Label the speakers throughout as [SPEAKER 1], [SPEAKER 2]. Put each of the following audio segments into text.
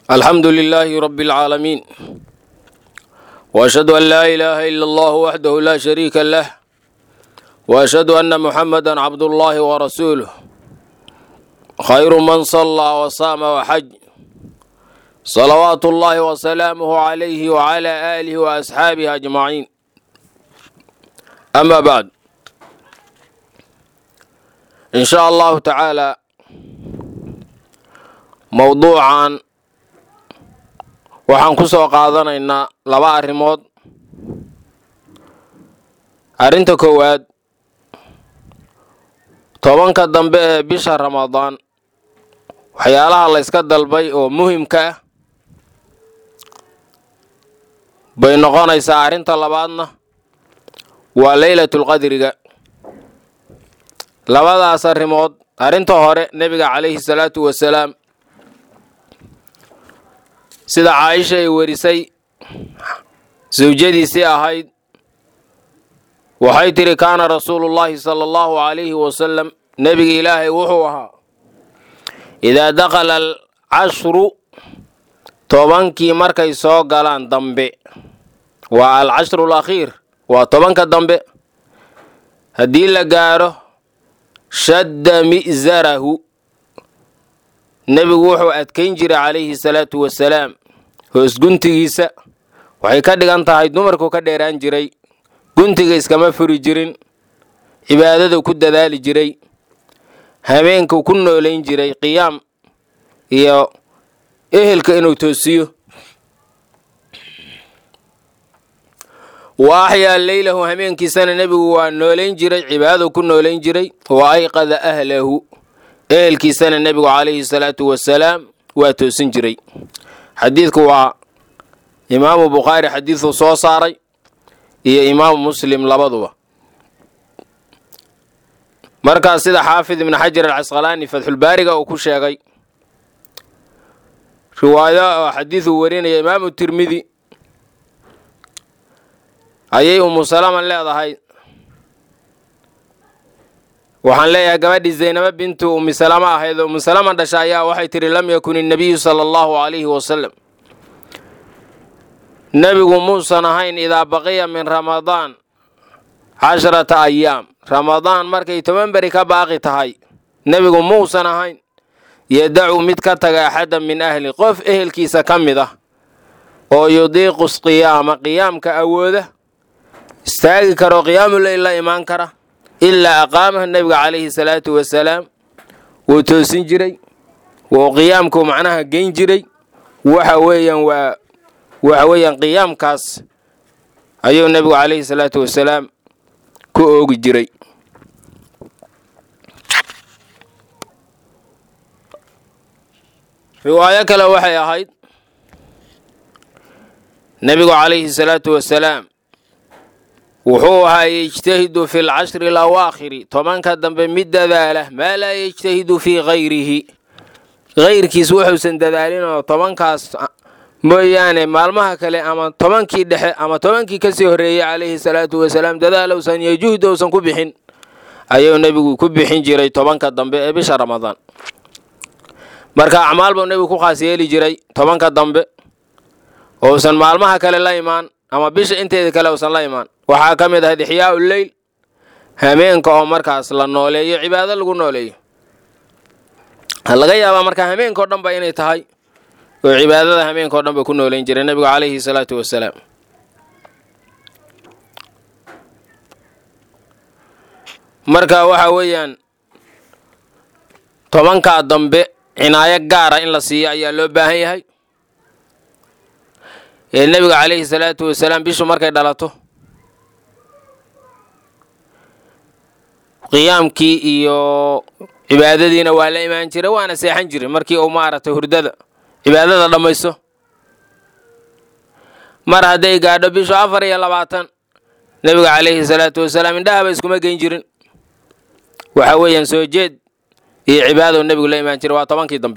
[SPEAKER 1] alxamdu lilaahi rabbi alcaalamiin وأشهد أن لا إله إلا الله وحده لا شريك له وأشهد أن محمدا عبد الله ورسوله خير من صلى وصام وحج صلوات الله وسلامه عليه وعلى آله وأصحابه أجمعين أما بعد إن شاء الله تعالى موضوعا waxaan ku soo qaadanaynaa laba arrimood arrinta koowaad tobanka dambe ee bisha ramadaan waxyaalaha la yska dalbay oo muhimka ah bay noqonaysaa arrinta labaadna waa leylatulqadriga labadaas arrimood arrinta hore nebiga calayhi salaatu wasalaam sida caaisha ay werisay sawjadiisii ahayd waxay tidhi kaana rasuulullaahi sala allahu calayhi wasalam nebiga ilaahay wuxuu ahaa idaa dakhala alcashru tobankii markay soo galaan dambe waa alcashru alakhiir waa tobanka dambe haddii la gaadho shadda mi'sarahu nebigu wuxuu adkayn jiray calayhi salaatu wasalaam hoos guntigiisa waxay ka dhigan tahay dumarku ka dheeraan jiray guntiga iskama furi jirin cibaadadu ku dadaali jiray habeenku ku noolayn jiray qiyaam iyo ehelka inuu toosiyo wa axyaa leylahu habeenkiisana nebigu waa noolayn jiray cibaadadu ku noolayn jiray wa ayqada ahlahu ehelkiisana nebigu calayhi salaatu wasalaam waa toosin jiray xadiidku waa imaamu bukhaari xadiiduu soo saaray iyo imaamu muslim labaduba markaas sida xaafid ibnu xajar alcasqalaani fatxulbaariga uu ku sheegay riwaayo oo xadiiduu warinaya imaamu tirmidi ayay umu salama leedahay waxaan leeyahay gabadhii zaynabo bintu ummi salama ahayd oo ummu salama dhasha ayaa waxay tidhi lam yakun innabiyu sala allahu calayhi wasalam nebigu muusan ahayn idaa baqiya min ramadaan casharata ayaam ramadaan markay toban beri ka baaqi tahay nebigu muusan ahayn yadacu mid ka taga axadda min ahli qof ehelkiisa ka mid ah oo yudiiqu qiyaama qiyaamka awooda istaagi karo qiyaamuleyl la imaan kara ilaa aqaamaha nebiga calayhi salaatu wasalaam wuu toosin jiray wuu qiyaamku macnaha geyn jiray waxa weeyaan waa waxa weeyaan qiyaamkaas ayuu nebigu calayhi salaatu wasalaam ku oogi jiray riwaayo kale waxay ahayd nebigu calayhi salaatu wasalaam wuxuu ahaa yejtahidu fi lcashri alawaakhiri tobanka dambe mid dadaala maa laa yejtahidu fii hayrihi hayrkiis wuxuusan dadaalin oo tobankaas mooyaane maalmaha kale ama tobankii dhexe ama tobankii kasii horreeyey calayhi salaatu wasalaam dadaalowsan iyo juhd ousan ku bixin ayuu nebigu ku bixin jiray tobanka dambe ee bisha ramadaan marka acmaal buu nebigu ku khaas yeeli jiray tobanka dambe ousan maalmaha kale la imaan ama bisha inteeda kale uusan la imaan waxaa ka mid ahayd ixyaau leyl hameenka oo markaas la nooleeyo cibaado lagu nooleeyo laga yaabaa marka hameenkao dhan ba inay tahay oo cibaadada hameenka o dhan ba ku nooleyn jiray nebigu calayhi salaatu wasalaam marka waxa weeyaan tobankaa dambe cinaayo gaara in la siiyo ayaa loo baahan yahay ee nebiga calayhi salaatu wasalaam bishu markay dhalato qiyaamkii iyo cibaadadiina waa la imaan jiray waana seexan jiray markii uu maaragtay hurdada cibaadada dhammaysto mar hadday gaadho bishu afar iyo labaatan nebiga calayhi salaatu wasalaam indhahaba iskuma geyn jirin waxa weeyaan soo jeed iyo cibaadou nebigu la imaan jiray waa tobankii dambe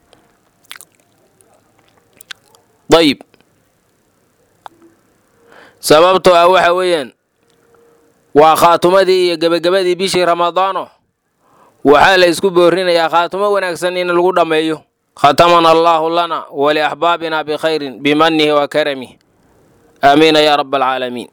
[SPEAKER 1] dayib sababtoo ah waxa weeyaan waa khaatumadii iyo gebagabadii bishii ramadaano waxaa la isku boorinayaa khaatumo wanaagsan in lagu dhammeeyo khatamana allaahu lana waliaxbaabina bikhayrin bimanihi wa karamih aamiina yaa raba alcaalamiin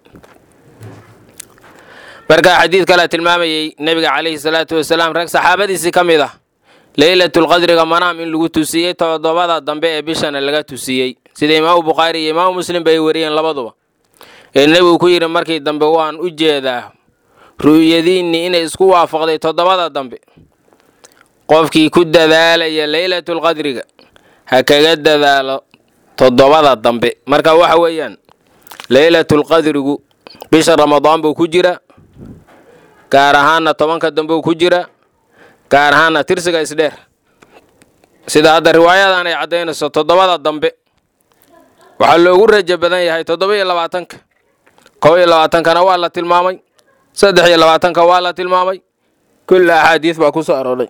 [SPEAKER 1] markaa xadiid kalea tilmaamayey nebiga calayhi salaatu wasalaam rag saxaabadiisii ka mid ah leylatulqadriga manaam in lagu tusiyey toddobada dambe ee bishana laga tusiyey sida imaamu bukhaari iyo imaamu muslim bay wariyeen labaduba ee nebigu ku yidhi markii dambe waan u jeedaa ru'yadiinnii inay isku waafaqday toddobada dambe qofkii ku dadaalaya leylatulqadriga ha kaga dadaalo toddobada dambe marka waxa weeyaan leylatulqadrigu bisha ramadaan buu ku jira gaar ahaanna tobanka dambe uu ku jira gaar ahaanna tirsiga isdheer sida hadda riwaayadan ay caddaynayso toddobada dambe waxaa loogu rajo badan yahay toddoba iyo labaatanka kow iyo labaatankana waa la tilmaamay saddex iyo labaatanka waa la tilmaamay kulla axaadiis baa ku soo arooray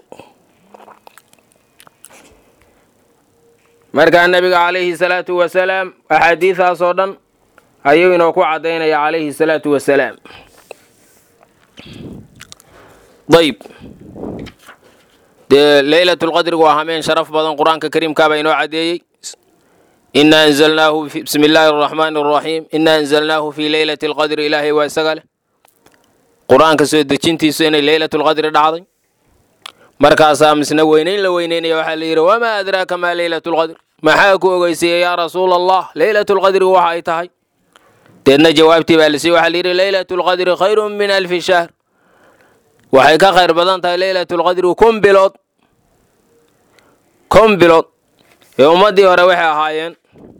[SPEAKER 1] markaa nebiga calayhi salaatu wasalaam axaadiidaasoo dhan ayuu inoo ku caddaynaya calayhi salaatu wasalaam dayb dee leylatulqadrigu waa hameen sharaf badan qur-aanka kariimkaabaa inoo caddeeyey ina anzalnaahu bismi illaahi araxmaani araxiim ina anzalnaahu fii leylati alqadri ilaahay waa isaga leh qur-aanka soo dejintiisu inay leylatulqadri dhacday markaasaa misna weynayn la weyneynaya waxaa la yidhi wamaa adraaka maa leylatulqadr maxaa ku ogeysiiyey yaa rasuula allah leylatulqadrigu waxa ay tahay deedna jawaabtii baa lasiiye waxaa la yidhi leylatulqadri khayrun min alfi shahr waxay ka khayr badan tahay leylatulqadri kun bilood kun bilood ee ummaddii hore waxay ahaayeen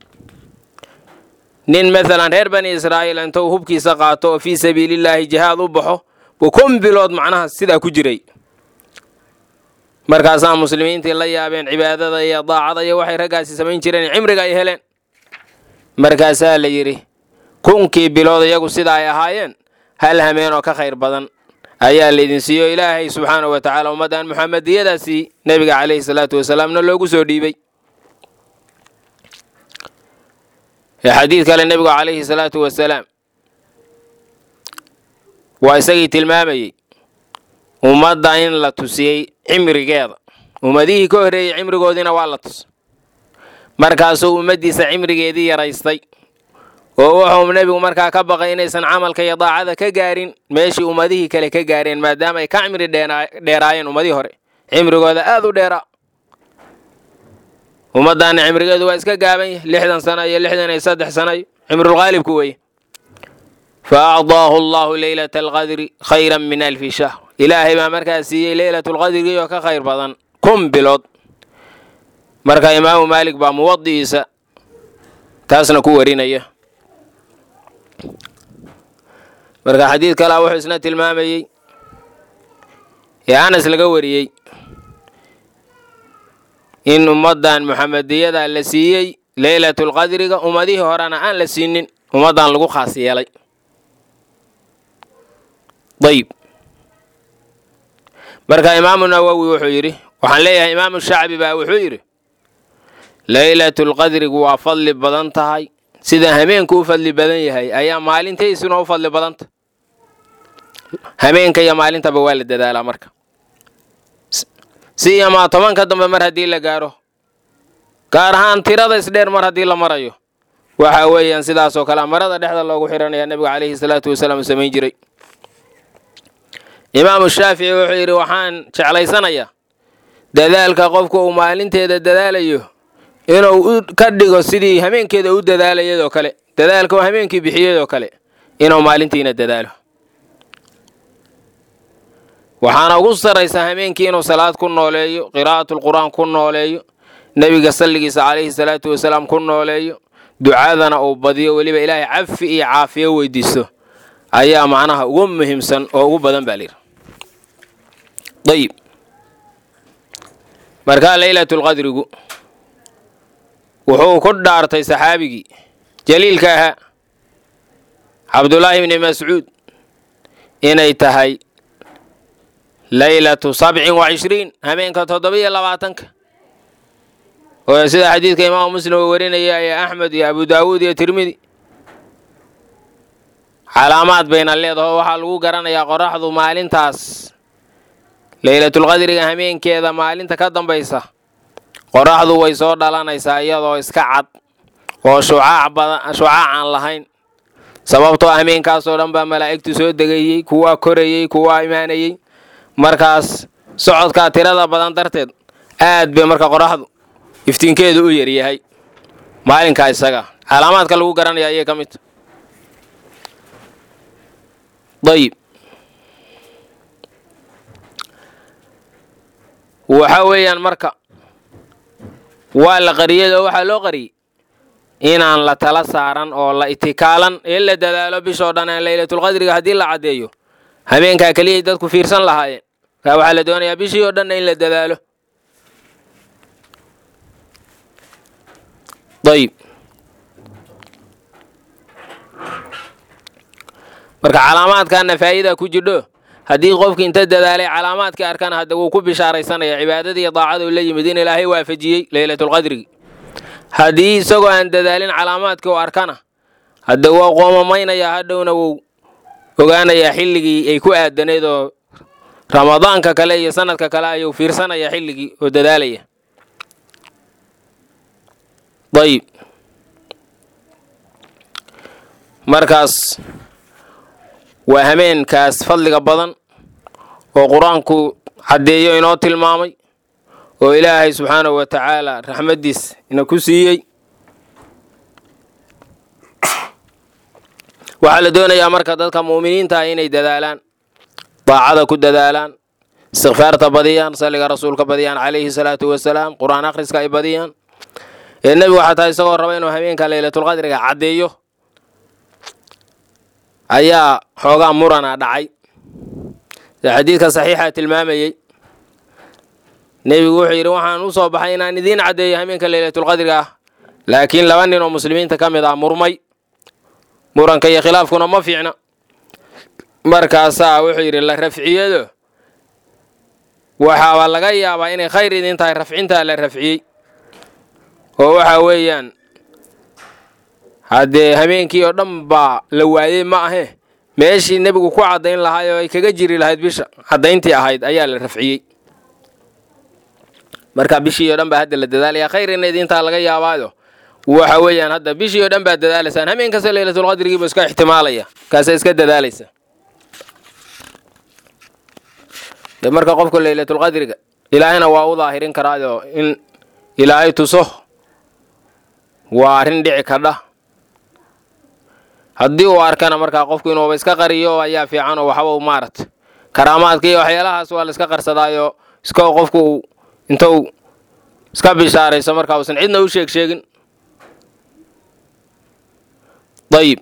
[SPEAKER 1] nin maalan reer bani israa'iil intuu hubkiisa qaato oo fii sabiilillaahi jihaad u baxo buu kun bilood macnaha sidaa ku jiray markaasaa muslimiintii la yaabeen cibaadada iyo daacada iyo waxay raggaasi samayn jireen cimriga ay heleen markaasaa la yidhi kunkii bilood iyagu sida ay ahaayeen hal hameen oo ka khayr badan ayaa laydin siiyo ilaahay subxaanahu wa tacaala ummaddan muxamadiyadaasii nebiga calayhi salaatu wasalaamna loogu soo dhiibay xadiid kale nebigu calayhi salaatu wasalaam waa isagii tilmaamayey ummadda in la tusiyey cimrigeeda ummadihii ka horreeyey cimrigoodiina waa la tus markaasuu ummaddiisa cimrigeedii yaraystay oo wuxuu nebigu markaa ka baqay inaysan camalka iyo daacada ka gaarin meeshii ummadihii kale ka gaareen maadaama ay ka cimri dheeraayeen ummadihii hore cimrigooda aad u dheeraa ummaddaana cimrigeedu waa iska gaaban yahy lixdan sano iyo lixdan iyo saddex sano iyo cimrulqaalibku weye fa acdaahu allahu leylata alqadri khayran min alfi shahr ilaahay baa markaa siiyey leylatulqadrigii oo ka khayr badan kun bilood marka imaamu maalik baa muwadi'iisa taasna ku warinaya marka xadiid kalea wuxuu isna tilmaamayey ee anas laga wariyey in ummaddan muxamadiyada la siiyey leylatulqadriga ummadihii horena aan la siinin ummaddan lagu khaas yeelay dayib marka imaamu nawowi wuxuu yidhi waxaan leeyahay imaamu shacbi baa wuxuu yidhi leylatulqadrigu waa fadli badan tahay sida hameenku u fadli badan yahay ayaa maalintaysuna u fadli badanta hameenka iyo maalintaba waa la dadaalaa marka si iyomaa tobanka dambe mar haddii la gaaro gaar ahaan tirada isdheer mar haddii la marayo waxa weeyaan sidaasoo kale marada dhexda loogu xiranaya nebiga calayhi salaatu wasalaam samayn jiray imaamu shaafici wuxuu yidhi waxaan jeclaysanayaa dadaalka qofku uu maalinteeda dadaalayo inuu ka dhigo sidii hameenkeeda u dadaalayadoo kale dadaalka uu hameenkii bixiyadoo kale inuu maalintiina dadaalo waxaana ugu sarraysaa hameenkii inuu salaad ku nooleeyo qiraa'atulqur'aan ku nooleeyo nebiga salligiisa calayhi salaatu wasalaam ku nooleeyo ducadana uu badiyo weliba ilaahay cafi iyo caafiyo weydiisto ayaa macnaha ugu muhiimsan oo ugu badan baa layidhi ayib markaa leylatulqadrigu wuxuu ku dhaartay saxaabigii jaliilka ahaa cabdullaahi ibni mascuud inay tahay leylatu sabcin wa cishriin hameenka toddoba-iyo labaatanka oo sida xadiidka imaamu muslim uu warinaya ee axmed iyo abu daawuud iyo tirmidi calaamaad bayna leedaho waxaa lagu garanayaa qoraxdu maalintaas leylatulqadriga hameenkeeda maalinta ka dambaysa qoraxdu way soo dhalanaysaa iyadoo iska cad oo shucaac badan shucaac aan lahayn sababtoo hameenkaasoo dhan baa malaa'igtu soo degayey kuwaa korayey kuwaa imaanayey markaas socodkaa tirada badan darteed aad bay marka qoraxdu iftiinkeedu u yaryahay maalinkaa isaga calaamaadka lagu garanaya ayay ka midta dayib waxa weeyaan marka waa la qariyay oo waxaa loo qariyey inaan la tala saaran oo la itikaalan ee la dadaalo bishoo dhan aan laylatulqadriga haddii la caddeeyo habeenkaa keliyay dadku fiirsan lahaayeen kaa waxaa la doonayaa bishii oo dhanna in la dadaalo ayib marka calaamaadkaana faa'iida ku jidho haddii qofki inta dadaalay calaamaadkii arkana hadda wuu ku bishaaraysanaya cibaadadii iyo daacada uu la yimid in ilaahay waafajiyey laylatulqadrigi haddii isagoo aan dadaalin calaamaadkii u arkana hadda waa qoomamaynaya hadhowna wuu ogaanayaa xilligii ay ku aadaneed oo ramadaanka kale iyo sanadka kale ayuu fiirsanaya xilligii oo dadaalaya ayib markaas waa hameenkaas fadliga badan oo qur-aanku caddeeyo inoo tilmaamay oo ilaahay subxaanahu wa tacaala raxmaddiis ina ku siiyey waxaa la doonayaa marka dadka mu'miniinta ah inay dadaalaan daacada ku dadaalaan istikfaarta badiyaan salliga rasuulka badiyaan calayhi salaatu wasalaam qur-aan akhriska ay badiyaan ee nebigu xataa isagoo raba inuu habeenka laylatulqadriga caddeeyo ayaa xoogaa murana dhacay sida xadiidka saxiixa tilmaamayey nebigu wuxuu yidhi waxaan u soo baxay inaan idiin caddeeyo habeenka laylatulqadriga ah laakiin laba nin oo muslimiinta ka mid ah murmay muranka iyo khilaafkuna ma fiicna markaasaa wuxuu yidhi la rafciyado waxaaba laga yaabaa inay khayr idin tahay rafcintaa la rafciyey oo waxa weeyaan haddee habeenkii oo dhan baa la waayey ma ahe meeshii nebigu ku caddayn lahaay oo ay kaga jiri lahayd bisha caddayntii ahayd ayaa la rafciyey marka bishii oo dhan baa hadda la dadaalaya khayrina idintaa laga yaabaayo waxa weeyaan hadda bishii oo dhan baad dadaalaysaan habeen kasta laylatulqadrigiiba iska ixtimaalaya kaasa iska dadaalaysa de marka qofka laylatulqadriga ilaahayna waa u daahirin karaayo in ilaahay tuso waa arrin dhici kadha haddii uu arkana markaa qofku inuuba iska qariyo ayaa fiican oo waxba maarata karaamaadka iyo waxyaalahaas waa la iska qarsadaayo iska qofku uu inta uu iska bishaarayso markaa uusan cidna u sheeg sheegin dayib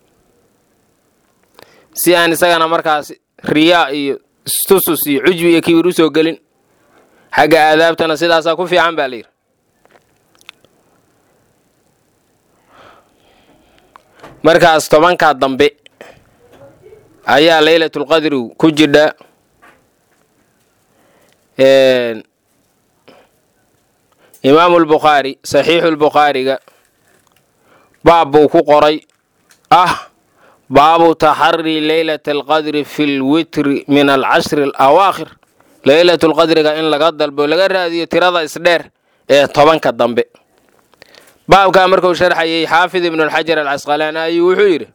[SPEAKER 1] si aan isagana markaas riyaa iyo istusus iyo cujbi iyo kibir u soo gelin xagga aadaabtana sidaasaa ku fiican baa layidhi markaas tobankaa dambe ayaa laylatulqadrigu ku jidha imaamu lbukhaari saxiixu lbukhaariga baab buu ku qoray ah baabu taxari leylata alqadri fi lwitri min alcashri alawaakhir leylatulqadriga in laga dalbo laga raadiyo tirada isdheer ee tobanka dambe baabkaa markuu sharxayay xaafid ibnulxajar alcasqalaani ayuu wuxuu yidhi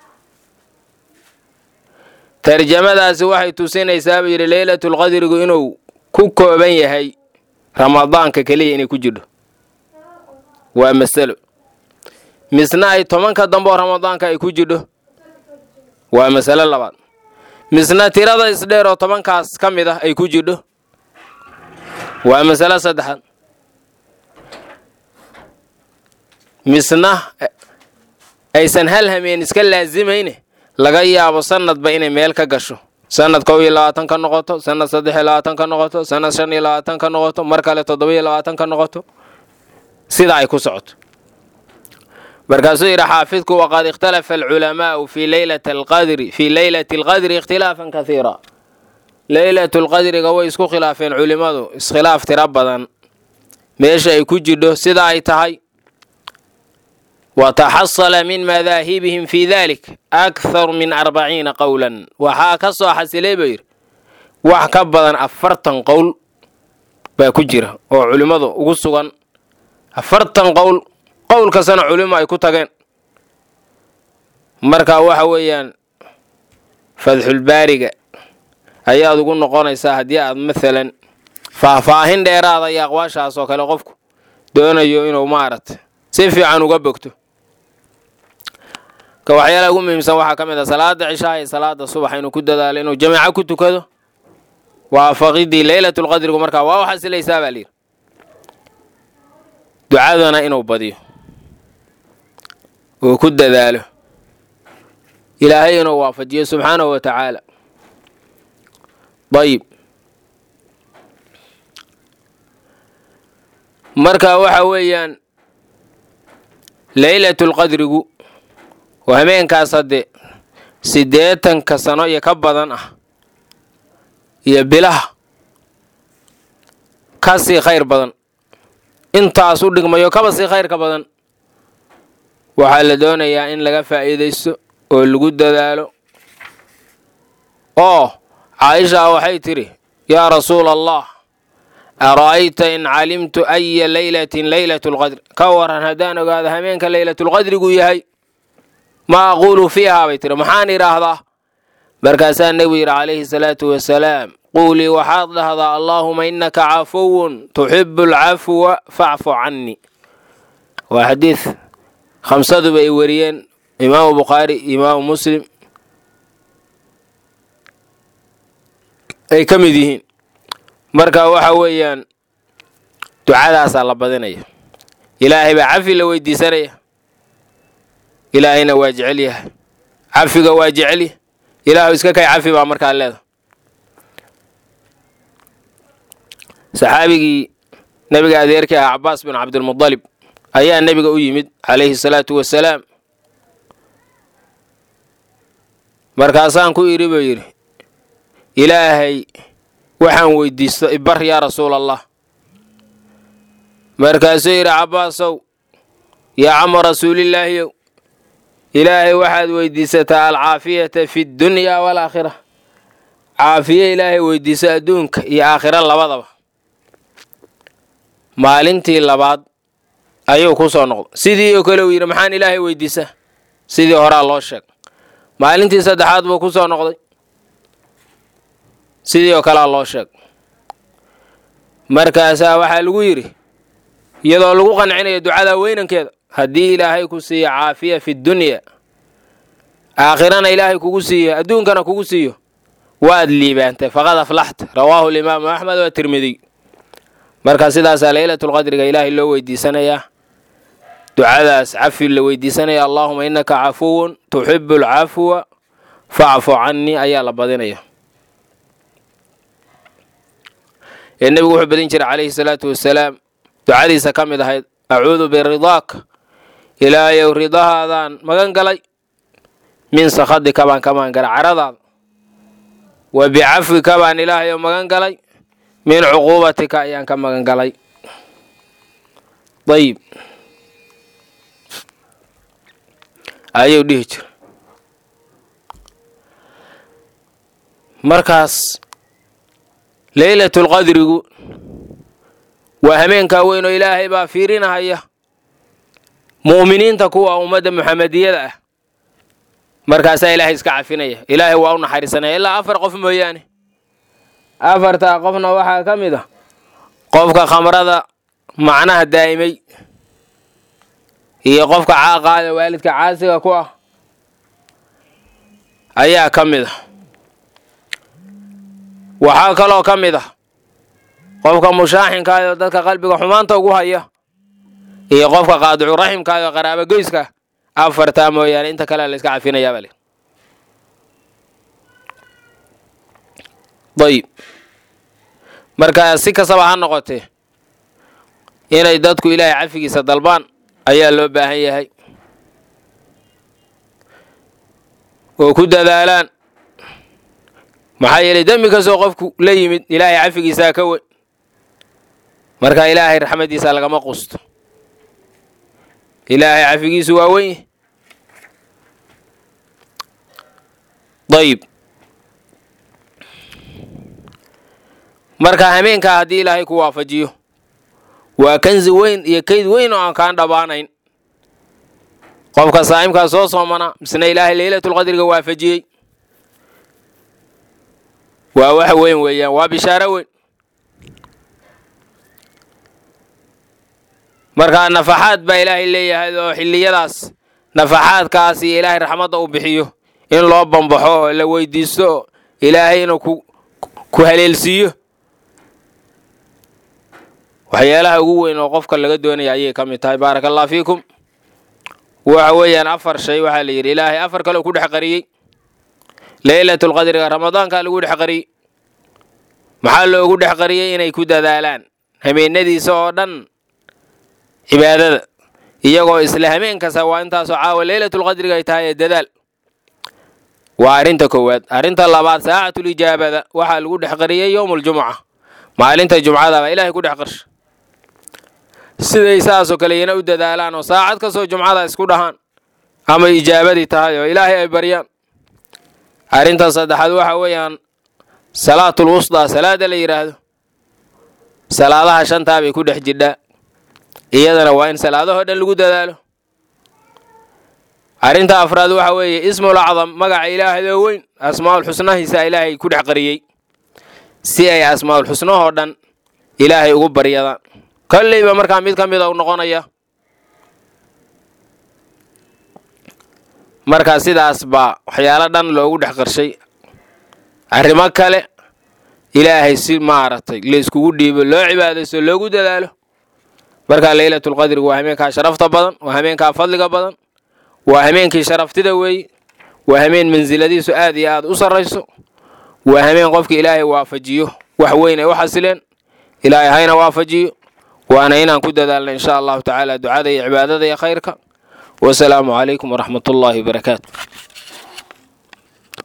[SPEAKER 1] tarjamadaasi waxay tusinaysaa buu yidhi leylatulqadrigu inuu ku kooban yahay ramadaanka keliya inay ku jidho waa masalo misna ay tobanka dambe oo ramadaanka ay ku jidho waa masalo labaad misna tirada isdheer oo tobankaas ka mid ah ay ku jidho waa masalo saddexaad misna aysan hal hameen iska laasimayne laga yaabo sanadba inay meel ka gasho sanad kow iyo labaatan ka noqoto sanad saddex iyo labaatan ka noqoto sanad shan iyo labaatan ka noqoto mar kale toddoba iyo labaatan ka noqoto sida ay ku socoto markaasuu yidhi xaafidku waqad ikhtalafa alculamaa'u fi leylati alqadri fii leylati alqadri ikhtilaafan kathiira leylatu lqadriga way isku khilaafeen culimmadu iskhilaaf tiro badan meesha ay ku jidho sida ay tahay wataxasala min madaahibihim fi dalik akthar min arbaciina qowlan waxaa ka soo xasilay buu yidhi wax ka badan afartan qowl baa ku jira oo culimmadu ugu sugan afartan qowl qowl kastana culimo ay ku tageen marka waxa weeyaan fadxulbaariga ayaad ugu noqonaysaa haddii aad maalan faahfaahin dheeraada iyo aqwaashaas oo kale qofku doonayo inuu maaragta si fiican uga bogto ka waxyaalaha ugu muhiimsan waxaa ka mid ah salaada cishaa iyo salaada subax inuu ku dadaalo inuu jamiico ku tukado waafaqidii leylatulqadrigu markaa waa u xasilaysaa baa layidhi ducadana inuu badiyo uu ku dadaalo ilaahay inuu waafajiyo subxaanahu wa tacaala dayib marka waxa weeyaan leylatulqadrigu oo habeenkaas hadde siddeetanka sano iyo ka badan ah iyo bilaha ka sii khayr badan intaas u dhigmayo kaba sii khayrka badan waxaa la doonayaa in laga faa'iidaysto oo lagu dadaalo oo caaisha waxay tidhi yaa rasuula allah ara'ayta in calimtu aya leylatin leylatu lqadri ka waran haddaan ogaado habeenka leylatulqadrigu yahay ma aquulu fiihaa bay tiri maxaan idhaahdaa markaasaa nebigu yidhi calayhi salaatu wasalaam quulii waxaad dhahdaa allaahuma innaka cafuwun tuxibu alcafwa facfu cannii waa xadiid khamsaduba ay wariyeen imaamu bukhaari imaamu muslim ay ka mid yihiin marka waxa weeyaan ducadaasaa la badinaya ilaahay baa cafi la weydiisanaya ilaahayna waa jecel yahay cafiga waa jecelyahay ilaahu iska kay cafi baa markaa leeda saxaabigii nebiga adeerkii ahaa cabaas bin cabdilmudalib ayaa nebiga u yimid calayhi salaatu wasalaam markaasaan ku idhi buu yidhi ilaahay waxaan weydiisto ibar yaa rasuul allah markaasuu yidhi cabbaasow yaa camo rasuulillaahiyow ilaahay waxaad weydiisataa alcaafiyata fi ddunyaa waalaakhira caafiye ilaahay weydiiso adduunka iyo aakhiro labadaba maalintii labaad ayuu ku soo noqday sidii oo kale uu yidhi maxaan ilaahay weydiisaa sidii horaa loo sheeg maalintii saddexaad buu ku soo noqday sidii oo kalea loo sheeg markaasaa waxaa lagu yidhi iyadoo lagu qancinayo ducada weynankeeda haddii ilaahay ku siiyo caafiya fi dunya aakhirana ilaahay kugu siiyo adduunkana kugu siiyo waad liibaantay faqad aflaxta rawaahu alimaamu axmed wa tirmidiy marka sidaasaa leylatulqadriga ilaahay loo weydiisanayaa ducadaas cafi la weydiisanaya allaahuma innaka cafuwun tuxibu alcafwa facfu cannii ayaa la badinaya ee nebigu wuxuu badin jiray calayhi salaatu wasalaam ducadiisa ka mid ahayd acuudu biridaak ilaahayow ridahaadaan magan galay min sakhadika baan ka magan galay caradaada wa bicafwika baan ilaahayow magan galay min cuquubatika ayaan ka magan galay dayib ayuu dhihi jira markaas leylatulqadrigu waa hameenkaa weyn oo ilaahay baa fiirinahaya mu'miniinta kuwa ummadda muxamediyada ah markaasaa ilaahay iska cafinaya ilaahay waa u naxariisanaya ilaa afar qof mooyaane afartaa qofna waxaa ka mid ah qofka khamrada macnaha daa'imay iyo qofka caaqaada waalidka caasiga ku ah ayaa ka mid ah waxaa kaloo ka mid ah qofka mushaaxinkaayoo dadka qalbiga xumaanta ugu haya iyo qofka qaadicu raximkaayoo qaraaba goyska afartaa mooyaane inta kale la iska cafinayaa bale dayib markaa si kastaba ha noqotee inay dadku ilaahay cafigiisa dalbaan ayaa loo baahan yahay oo ku dadaalaan maxaa yeelay dembi kastoo qofku la yimid ilaahay cafigiisaa ka weyn marka ilaahay raxmaddiisa lagama qusto ilaahay cafigiisu waa weyn dayib marka hameenkaa haddii ilaahay ku waafajiyo waa kansi weyn iyo kayd weyn oo aan kaan dhammaanayn qofka saa'imkaa soo soomana misna ilaahay leylatulqadriga waafajiyey waa wax weyn weeyaan waa bishaaro weyn marka nafaxaad baa ilaahay leeyahay oo xilliyadaas nafaxaadkaas iyo ilaahay raxmadda uu bixiyo in loo bambaxo oo la weydiisto oo ilaahay inuu ku ku haleelsiiyo waxyaalaha ugu weyn oo qofka laga doonaya ayay ka mid tahay baaraka allah fiikum waxa weeyaan afar shay waxaa la yidhi ilaahay afar kale uu ku dhex qariyey leylatulqadriga ramadaankaa lagu dhex qariyey maxaa loogu dhex qariyey inay ku dadaalaan hameenadiisa oo dhan cibaadada iyagoo isla hameen kasta waa intaasoo caawa leylatulqadriga ay tahay ee dadaal waa arrinta koowaad arrinta labaad saacatulijaabada waxaa lagu dhex qariyey yowmuljumuca maalinta jumcadaba ilaahay ku dhex qarsha siday saasoo kale iyana u dadaalaan oo saacad kastoo jumcada isku dhahaan ama ijaabadii tahay oo ilaahay ay baryaan arrinta saddexaad waxa weeyaan salaatul wusdaa salaada la yidhaahdo salaadaha shantaa bay ku dhex jidhaa iyadana waa in salaadahoo dhan lagu dadaalo arrinta afraad waxa weeye ismul acdam magaca ilaahdo weyn asmaa'ul xusnahiisa ilaahay ku dhex qariyey si ay asmaa'ul xusnahoo dhan ilaahay ugu baryadaan kolleyba markaa mid ka mida u noqonaya marka sidaas baa waxyaalo dhan loogu dhex qarshay arrimo kale ilaahay si maaragtay layskugu dhiibo loo cibaadaysto loogu dadaalo markaa leylatulqadrigu waa hameenkaa sharafta badan waa hameenkaa fadliga badan waa hameenkii sharaftida weeye waa hameen mansiladiisu aad iyo aad u sarrayso waa hameen qofka ilaahay waafajiyo wax weyn ay u xasileen ilaahay hayna waafajiyo waana inaan ku dadaalna insha allahu tacaala ducada iyo cibaadada iyo khayrka wasalaamu calaykum waraxmat ullaahi wabarakaatu